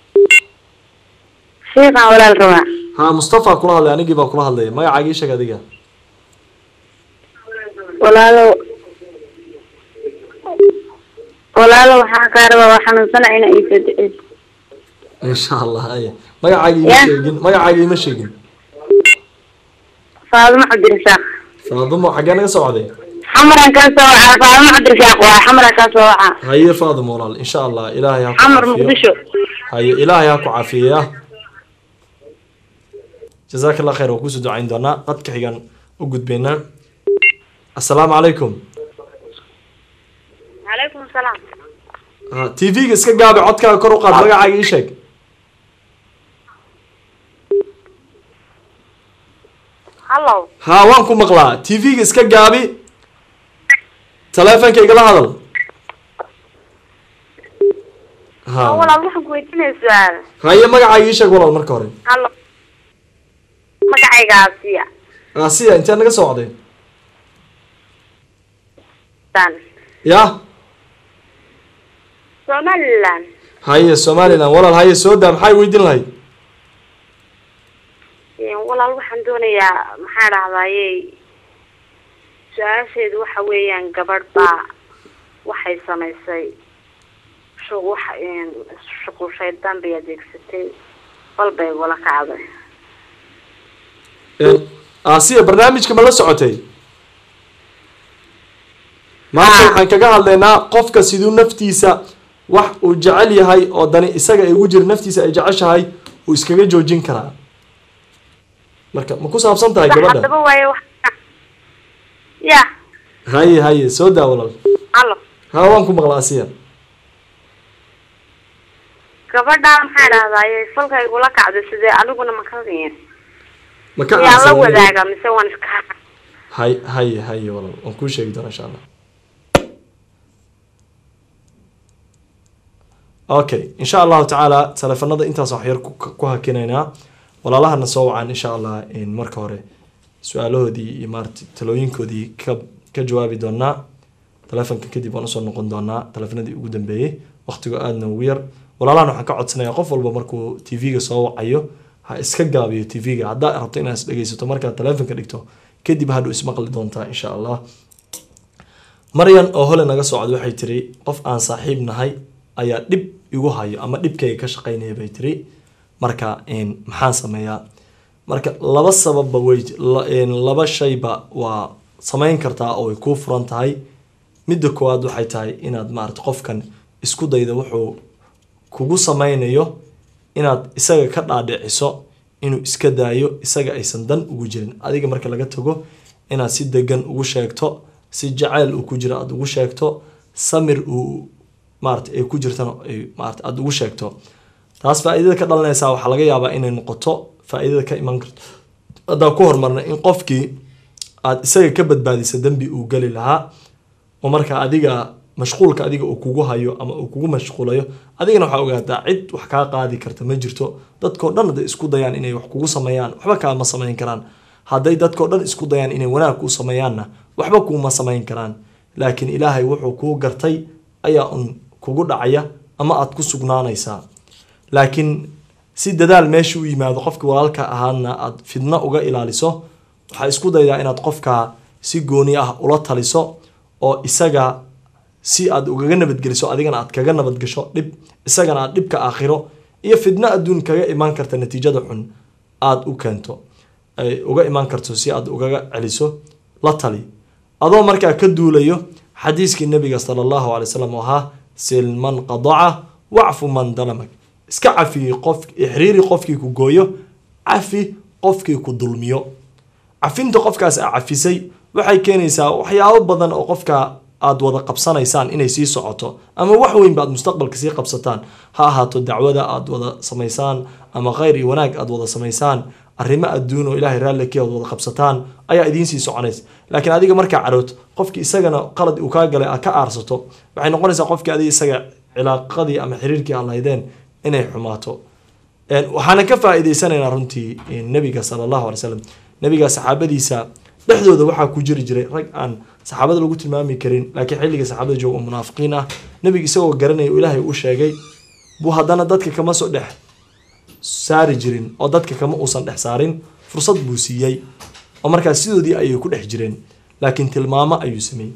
sheekaan walaal rabaa ha mustafa kula hadlay anigii baa kula hadlaya magacaaga ii sheeg adiga walaalo walaalo waxaan kaa rabaa waa xanuunsana ina iisa duceyso insha allah haye magacaaga ima Yeah. sheegin magacaaga ima sheegin faadimo cabdirasaaq faadumo xaggee naga socday xamaran kaa soo wacaa faadimo cabdirasaaq waa xamaran kaa soo wacaa haye faadumo walaal insha allah ilaahay ha ku xamar caafiyo. muqdisho haye ilaahay ha ku caafiyeya jazaak allah khayr waa kusoo ducayn doonaa qadka xigan u gudbaynaa assalaamu calaykum calaykum salaam ha tv-ga iska gaabi codkaaga kor u qaad magacaaga ii sheeg hallow ha waan ku maqlaa tv-ga iska gaabi taleefonka igala hadal ha walaal waxaan ku weydiinaya su-aal haye magacaaga ii sheeg walaal marka hore hallo magacayga asiya asiya intee naga socday san ya somaliland haye somalilan walaal haye soo daa maxay weydiin lahayd walaal waxaan doonayaa maxaa dhahdaye su-aasheedu waxa weeyaan gabadh baa waxay samaysay shu- wax shuqul shaydaan bay adeegsatay bal bay igula kacday asiya barnaamijka ma la socotay maanta waxaan kaga hadlaynaa qofka siduu naftiisa wax uu jecel yahay oo dani isaga ay ugu jira naftiisa ay jeceshahay uu iskaga joojin karaa marka ma ku saabsan tahay gabadha haddaba waaye wax ya haye haye soo daa walaal halo ha waan ku maqla asiya gabadhaa maxaa dhahdaye falka igula kacday sidee aniguna makadiin ma ka miyaan la aasan wadaaga mise waan iska hay haye haye walaal waan kuu sheegi doonaa insha allah okay insha allahu tacaala teleefanada intaas wax yar ku- ku hakinaynaa walaalahana soo wacaan insha allah in marka hore su-aalahoodii iyo maarata talooyinkoodii ka ka jawaabi doonaa telefonka kadib waan usoo noqon doonaa telefonadii ugu dambeeyey waqtigo aadna ugu yar walaalahan waxaan ka codsanayaa qof walba markuu tv-ga soo wacayo ha iska gaabiyo tv-ga haddaa rabto inaad is dhegeysato markaad telefonka dhigto kadib hadhow ismaqli doontaa insha allah maryan oo hole naga soo cod waxay tiri qof aan saaxiib nahay ayaa dhib igu hayo ama dhibkayga ka shaqaynaya bay tiri marka een, maxaan sameeyaa marka laba sababba way la- een, laba shayba waa samayn kartaa oo way kuu furan tahay midda koowaad waxay tahay inaad maarata qofkan isku dayda wuxuu kugu sameynayo inaad isaga ka dhaadhiciso inuu iska daayo isaga aysan dan ugu jirin adiga marka laga tago inaad si degan ugu sheegto si jacayl uu ku jiro aada ugu sheegto samir uu maarata ay ku jirtana ay maarata aada ugu sheegto taas faa-iidada ka dhalanaysaa waxaa laga yaabaa inay noqoto faa-iidada ka iman karto haddaan ku hormarna in qofkii aada isaga ka badbaadisa dembi uu geli lahaa oo marka adiga mashquulka adiga uu kugu hayo ama uu kugu mashquulayo adigana waxaa ogaataa cid wax kaa qaadi karta ma jirto dadkao dhan hadday isku dayaan inay wax kugu sameeyaan waxba kaama samayn karaan hadday dadkao dhan isku dayaan inay wanaag kuu sameeyaanna waxba kuuma samayn karaan laakiin ilaahay wuxuu kuu gartay ayaa un kugu dhacaya ama aad ku sugnaanaysaa laakiin si dadaal meesha u yimaado qofkii walaalka ahaadna aad fidno uga ilaaliso waxaa isku daydaa inaad qofka si gooni ah ula taliso oo isaga si aad ugaga nabadgeliso adigana aad kaga nabadgasho dhib isagana aad dhibka aakhiro iyo fidno adduun kaga imaan karta natiijada xun aada u keento ay uga imaan karto si aad ugaga celiso la tali adoo markaa ka duulayo xadiiskii nabiga sala allahu alay wasalam oo ahaa sil man qadaca wacfu man dalamag iska cafi qof ixriiri qofkii ku gooyo cafi qofkii ku dulmiyo cafinta qofkaas a cafisay waxay keenaysaa waxyaabo badan oo qofka aad wada qabsanaysaan inay sii socoto ama wax weyn ba aad mustaqbalka sii qabsataan ha ahaato dacwada aad wada samaysaan ama khayr iyo wanaag aad wada samaysaan arrimo adduun oo ilaahay raalli ka aad wada qabsataan ayaa idiin sii soconaysa laakiin adiga markaa carood qofkii isagana qalad uu kaa galay aad ka aarsato waxay noqonaysaa qofkii adiga isaga cilaaqadii ama xiriirkii aad lahaydeen inay xumaato Een, waxaana ka faa-iideysanaynaa runtii een, nabiga sala allahu alay slam nabiga saxaabadiisa dhexdooda waxaa ku jiri jiray rag aan saxaabada lagu tilmaami karin laakiin xilliga saxaabada jooga oo munaafiqiin ah nabiga isagoo garanaya oo ilaahay u sheegay buu haddana dadka kama soo dhex saari jirin oo dadka kama uusan dhex saarin fursad buu siiyey oo markaas sidoodii ayay ku dhex jireen laakiin tilmaamo ayuu sameeyey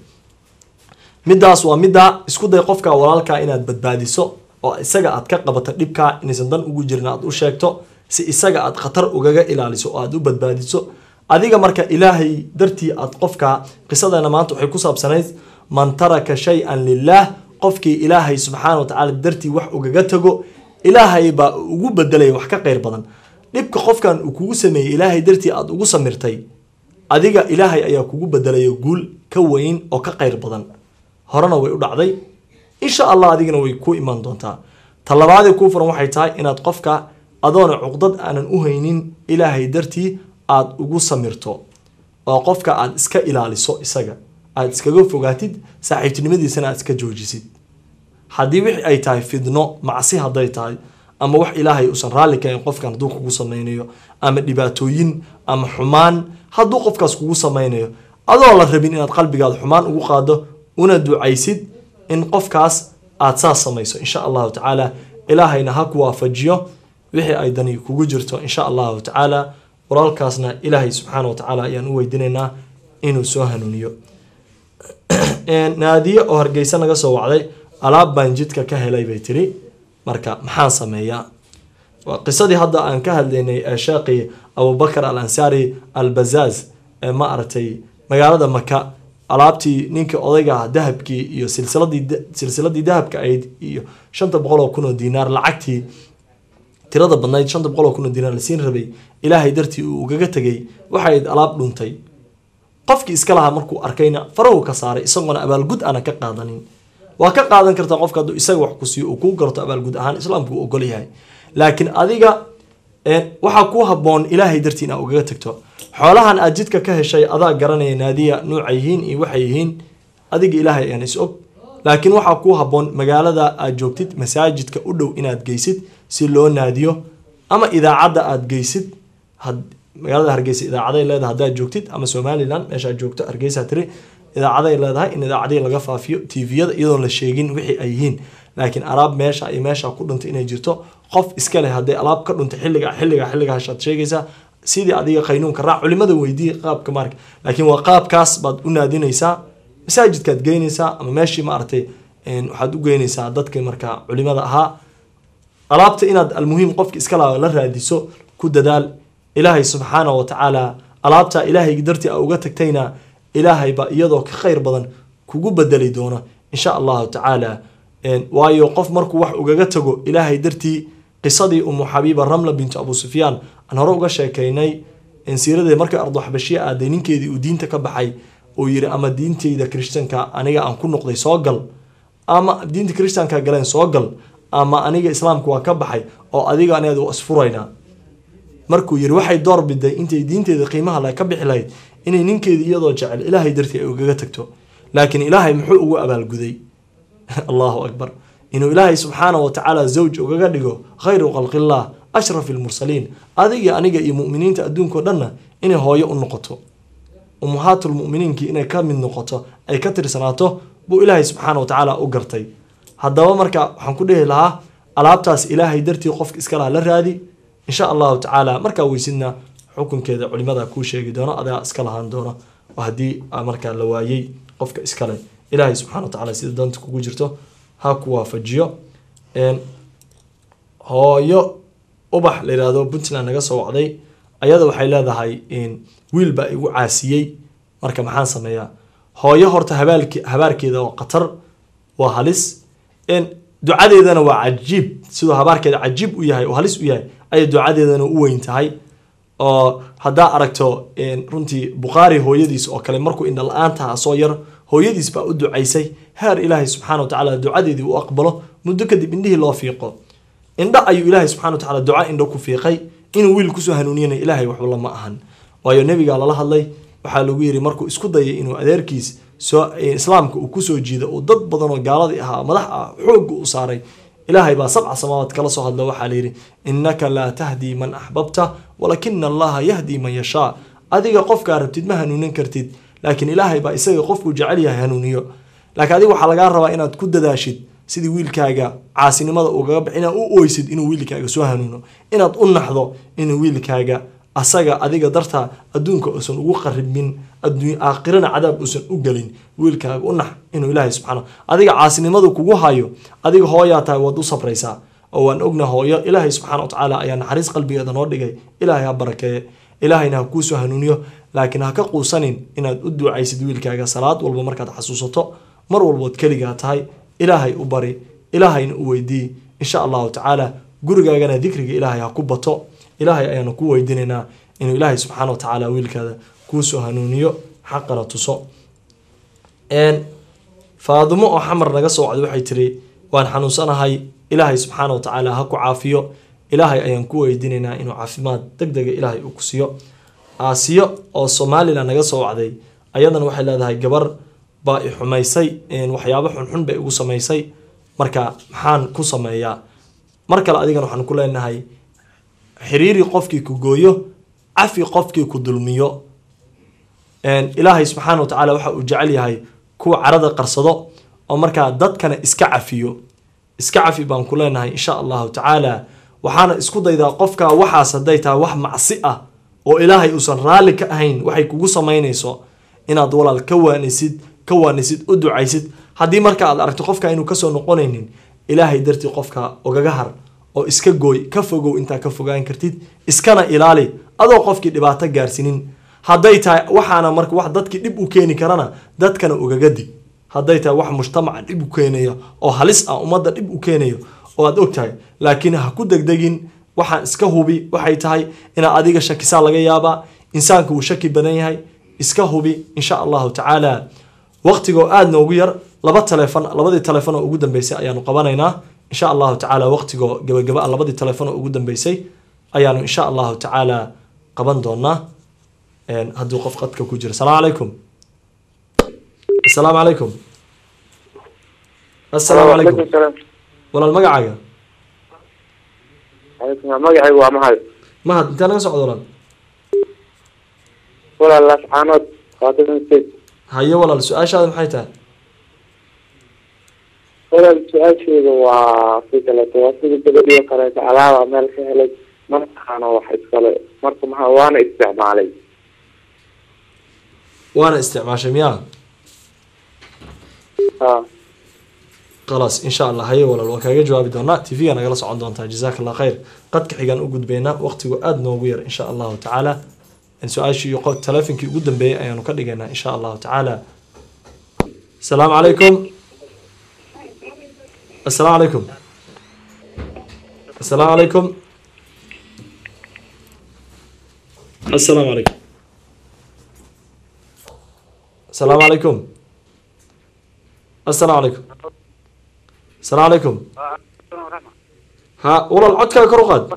midaas waa middaa isku day qofka walaalkaa inaad badbaadiso oo isaga aad ka qabato dhibkaa inaysan dan ugu jirin aad u sheegto si isaga aad khatar ugaga ilaaliso oo aad u badbaadiso adiga marka ilaahay dartii aad qofka qisadeena maanta waxay ku saabsanayd man taraka shay-an lilaah qofkii ilaahay subxaana watacaala dartii wax ugaga tago ilaahay baa ugu bedelaya wax ka qeyr badan dhibka qofkan uu kugu sameeyey ilaahay dartii aad ugu samirtay adiga ilaahay ayaa kugu bedelaya guul ka weyn oo ka qeyr badan horena way u dhacday insha allah adigana way ku iman doontaa talabaadee kuu furan waxay tahay inaad qofka adoona cuqdad aanan u haynin ilaahay dartii aad ugu samirto oo qofka aad iska ilaaliso isaga aad iskaga fogaatid saaxiibtinimadiisana aad iska joojisid haddii wixii ay tahay fidno macsi hadday tahay ama wax ilaahay uusan raalli kahayn qofkan hadduu kugu sameynayo ama dhibaatooyin ama xumaan hadduu qofkaas kugu sameynayo adoo la rabin inaad qalbigaada xumaan ugu qaado una ducaysid in qofkaas aad saas samayso insha allahu tacaala ilaahayna ha ku waafajiyo wixii ay dani kugu jirto insha allahu tacaala walaalkaasna ilaahay subxaana wa tacaala ayaan u weydiinaynaa inuu soo hanuuniyo naadiye oo hargeysa naga soo wacday alaab baan jidka ka helay bay tiri marka maxaan sameeyaa waa qisadii hadda aan ka hadlaynay ee sheekhi abubakar al ansaari al bazaaz ee ma aragtay magaalada maka alaabtii ninkii odayga ah dahabkii iyo silsiladii silsiladii dahabka ahayd iyo shanta boqol oo kun oo diinaar lacagtii tirada badnayd shanta boqol oo kun oo diinaar la siin rabay ilaahay dartii uu ugaga tegay waxay ahayd alaab dhuntay qofkii iska lahaa markuu arkayna farahu ka saaray isagoona abaalgud aana ka qaadanin waa ka qaadan kartaa qofka hadduu isaga wax ku siiyo uu kuu garto abaalgud ahaan islaamku uu ogol yahay laakiin adiga waxaa kuu haboon ilaahay dartii inaa ugaga tagto xoolahan aad jidka ka heshay adaa garanaya naadiya nuuca yihiin iyo waxay yihiin adiga ilaahay ayaan is og laakiin waxaa kuu haboon magaalada aad joogtid masaajidka u dhow inaad geysid si loo naadiyo ama idaacadda aad geysid magaalada hargeysa idaacaday leedahay haddaad joogtid ama somalilan meeshaad joogto hargeysa tiri idaacaday leedahay in idaacadii laga faafiyo tviyada iyadoon la sheegin wixii ay yihiin laakiin alaab meesha iyo meesha ku dhuntay inay jirto qof iska leh hadday alaab ka dhuntay xilliga xilliga xilliga hashaad sheegaysaa sidii adiga qaynuunka raac culimada weydii qaabka maarka laakiin waa qaabkaas baad u naadinaysaa masaajidkaad geynaysaa ama meeshii maaragtay waxaad u geynaysaa dadka marka culimada ahaa alaabta inaad almuhiim qofka iska laa la raadiso ku dadaal ilaahay subxaana wa tacaala alaabtaa ilaahay dartii a uga tagtayna ilaahayba iyadoo ka khayr badan kugu bedeli doona insha allahu tacaala waayo qof markuu wax ugaga tago ilaahay dartii qisadii umu xabiiba ramla bintu abu sufyaan aan hore uga sheekaynay siiradeed markay ardo xabashiya aaday ninkeedii uu diinta ka baxay uu yiri ama diinteyda kristanka aniga aan ku noqday soo gal ama diinta kristanka galeen soo gal ama aniga islaamka waa ka baxay oo adiga aneed waa isfuraynaa markuu yiri waxay door biday intay diinteeda qiimaha le ka bixi lahayd inay ninkeeda iyadoo jecel ilaahay dartii ay ugaga tagto laakiin ilaahay muxuu ugu abaalguday allahu akbar inuu ilaahay subxaana wa tacaala zawj ugaga dhigo khayru khalqillah ashraf ilmursaliin adiga aniga iyo muminiinta adduunkao dhanna inay hooyo u noqoto ummahaatulmuminiinkii inay ka mid noqoto ay ka tirsanaato buu ilaahay subxaana wa tacaala u gartay haddaba marka waxaan ku dhehi lahaa alaabtaas ilaahay dartii qofka iska laha la raadi insha allahu tacaala markaa weysidna xukunkeeda culimada kuu sheegi doono adaa iska lahaan doono oo haddii markaa la waayey qofka iskale ilaahay subxana wa tacala sida danta kugu jirto ha ku waafajiyo hooyo ubax la yihahdo puntland naga soo wacday ayada waxay leedahay wiil baa igu caasiyey marka maxaan sameeyaa hooyo horta habaalke habaarkeeda waa khatar waa halis ducadeedana waa cajiib siduu habaarkeeda cajiib u yahay oo halis u yahay ayay ducadeedana u weyn tahay oo haddaa aragto runtii bukhaari hooyadiis oo kale markuu indha la-aantaha soo yar hooyadiis baa u ducaysay heer ilaahay subxana wa tacaala ducadeedii u aqbalo muddo kadib indhihii loo fiiqo indho ayuu ilaahay subxana wa tacala duca indho ku fiiqay inuu wiil kusoo hanuuniyana ilaahay waxba lama ahan waayo nebigaa lala hadlay waxaa lagu yiri markuu isku dayay inuu adeerkiis soo islaamka uu kusoo jiido uu dad badan oo gaaladii ahaa madax ah xoogga u saaray ilaahay baa sabca samaawaad kala soo hadlo waxaa layidhi innaka laa tahdii man axbabta walakina allaha yahdii man yashaa adiga qofkaa rabtid ma hanuunin kartid laakiin ilaahay baa isaga qofkuu jecel yahay hanuuniyo laakiin adiga waxaa lagaa rabaa inaad ku dadaashid sidii wiilkaaga caasinimada ugaga bax inaad u oysid inuu wiilkaaga soo hanuuno inaad u naxdo inuu wiilkaaga asaga adiga dartaa adduunka uusan ugu qaribmin aakhirana cadaab uusan u gelin wiilkaaga u nax inuu ilaahay subxaana adiga caasinimadu kugu hayo adiga hooyaa tahay waad u sabraysaa oo waan ogna hooyo ilaahay subxaana wa tacaala ayaa naxariis qalbigeeda noo dhigay ilaahay ha barakeeye ilaahayna ha kuusoo hanuuniyo laakiin ha ka quusanin inaad u duucaysid wiilkaaga salaad walba markaad xasuusato mar walbood keligaa tahay ilaahay u bari ilaahayna u weydii insha allahu tacaala gurigaagana dikriga ilaahay ha ku bato ilaahay ayaanu ku weydiinaynaa inuu ilaahay subxaana wa tacaala wiilkaada kuusoo hanuuniyo xaqana tuso faadumo oo xamar naga soo wacday waxay tiri waan xanuunsanahay ilaahay subxaana wa tacaala ha ku caafiyo ilaahay ayaan ku weydiinaynaa inuu caafimaad deg dega ilaahay uu ku siiyo aasiyo oo somalilan naga soo wacday ayadana waxay leedahay gabar baa i xumaysay waxyaabo xunxun bay igu samaysay marka maxaan ku sameeyaa mar kale adigana waxaan ku leenahay xiriiri qofkii ku gooyo cafi qofkii ku dulmiyo ilaahay subxaana wa tacaala waxa uu jecel yahay kuwa carada qarsado oo markaa dadkana iska cafiyo iska cafi baan ku leenahay insha allahu tacaala waxaana isku daydaa qofka waxaas hadday tahay wax macsi ah oo ilaahay uusan raalli ka ahayn waxay kugu samaynayso inaad walaal ka waanisid ka waanisid u ducaysid haddii marka aad aragto qofka inuu kasoo noqonaynin ilaahay dartii qofka ogaga har oo iska gooy ka fogow intaa ka fogaan kartid iskana ilaali adoo qofkii dhibaato gaarsiinin hadday tahay waxaana marka wax dadkii dhib u keeni karana dadkana ugaga dig hadday tahay wax mujtamaca dhib u keenayo oo halis ah ummadda dhib u keenayo oo aad og tahay laakiin ha ku degdegin waxaan iska hubi waxay tahay inaa adiga shakisaa laga yaabaa insaanku uu shaki badan yahay iska hubi insha allahu tacaala waqtigoo aada noogu yar laba taleefon labadii taleefon oo ugu dambeysay ayaanu qabanaynaa insha allahu tacaala waqtigoo gabagaba ah labadii taleefon oo ugu dambeysay ayaanu insha allahu tacaala qaban doonaa een, hadduu qof qadka ku jiro asalaamu calaykum asalaamu calaykum asalaamu calaykum walaal magacaaga magacaygu waa mahad mahad intee naga socdo walaal walaal lascaanood qaatan state haye walaal su-aashaada maxay tahay walaal su-aasheeda waa si kaleeto waa sida gabadhii oo kaleeto alaaba meel ka helay markaana wax iskale marka maha waana isticmaalay waana isticmaashay miyaa ha khalaas insha allah haye walaal waa kaaga jawaabi doonaa tv-ga nagala socon doontaa jazaaka allah khayr qadka xigaan u gudbaynaa waqtigu aada noogu yar insha allahu tacaala su-aashii iyo qof taleefonkii ugu dambeeyay ayaanu ka dhigaynaa insha allahu tacaala asalaamu calaykum asalaamu calaykum asalaamu calaykum asalaamu calaykum asalaamu calaykum asalaamu calaykum asalaamu calaykum ha walaal codkaaga kor u qaad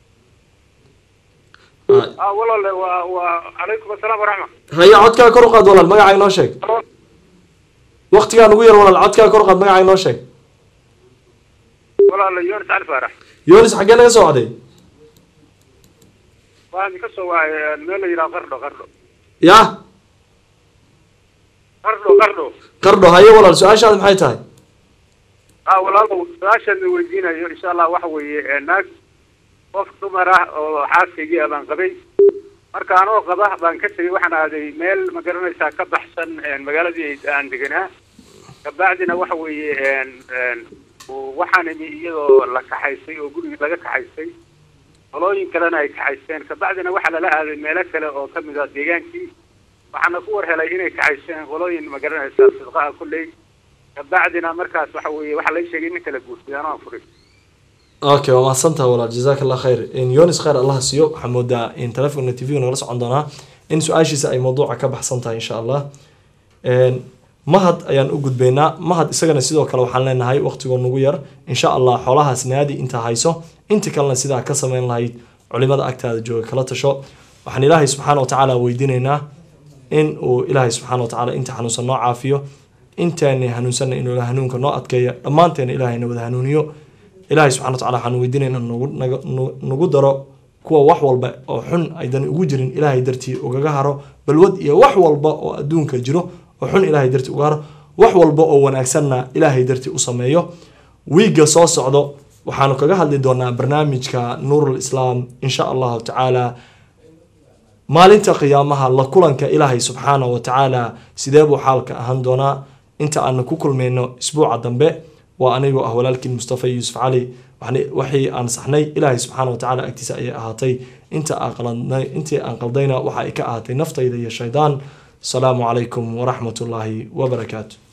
Ha, walaale waa waa calaykum asalaam waraxma haye codkaaga kor u qaad walaal magacaa inoo sheeg waqtigaa ugu yar walaal codkaaga kor u qaad magacaa inoo sheeg walaale yonis cali faarax yonis xaggee naga soo wacday waxaan ka soo wacay meel la yidhaha qardho qardho ya qardho qardho qardho haye walaal su-aashaada maxay tahay ah walaalow su-aashaan la weydiinayo insha allah waxa weeye naag qof dumar ah oo xaaskaygii ah baan qabay marka anoo qaba baan ka tegay waxaan aaday meel ma garanaysaa ka baxsan magaaladii aan deganaa kabacdina waxa weeye waxaan imi iyadoo la kaxaysay oo gurigii laga kaxaysay qolooyin kalena ay kaxaysteen kabacdina waxaa lala aaday meelo kale oo kamid ah deegaankii waxaana ku war helay inay kaxaysteen qolooyin ma garanaysaa sidqaha kulley kabacdina markaas waxa weeye waxaa la sheegay nin kala guursaday anoo aan furay okay waa mahadsantaha walaal jazaaka allah khayr in yonis khayr allah siiyo waxaa moodaa in telefonka tv nagala socon doonaa in su-aashiisa ay mawduuca ka baxsan tahay insha allah mahad ayaan u gudbaynaa mahad isagana sidoo kale waxaan leenahay waqtigoo nugu yar insha allah xoolahaas naadi intaa hayso inta kalena sidaa ka sameyn lahayd culimada agtaada jooga kala tasho waxaan ilaahay subxaana watacaala weydiinaynaa in uu ilaahay subxaana watacaala inta xanuunsan noo caafiyo intaana hanuunsanna inuu hanuunka noo adkeeyo dhammaanteena ilaahayna wada hanuuniyo ilaahay subxana wataala waxaan weydiinayna nagu daro kuwa wax walba oo xun aydan ugu jirin ilaahay dartii ugaga haro balwad iyo wax walba oo adduunka jiro oo xun ilaahay dartii uga haro wax walba oo wanaagsanna ilaahay dartii u sameeyo wiigga soo socdo waxaanu kaga hadli doonaa barnaamijka nuurul islaam insha allahu tacaala maalinta qiyaamaha la kulanka ilaahay subxaana wa tacaala sidee buu xaalka ahaan doonaa inta aanu ku kulmayno isbuuca dambe waa anigoo ah walaalkiin mustafa yuusuf cali waxii aan saxnay ilaahay subxaana watacaala agtiisa ayay ahaatay inta intii aan qaldayna waxa ay ka ahaatay naftayda iyo shaydaan asalaamu calaykum waraxmat ullaahi wabarakaatu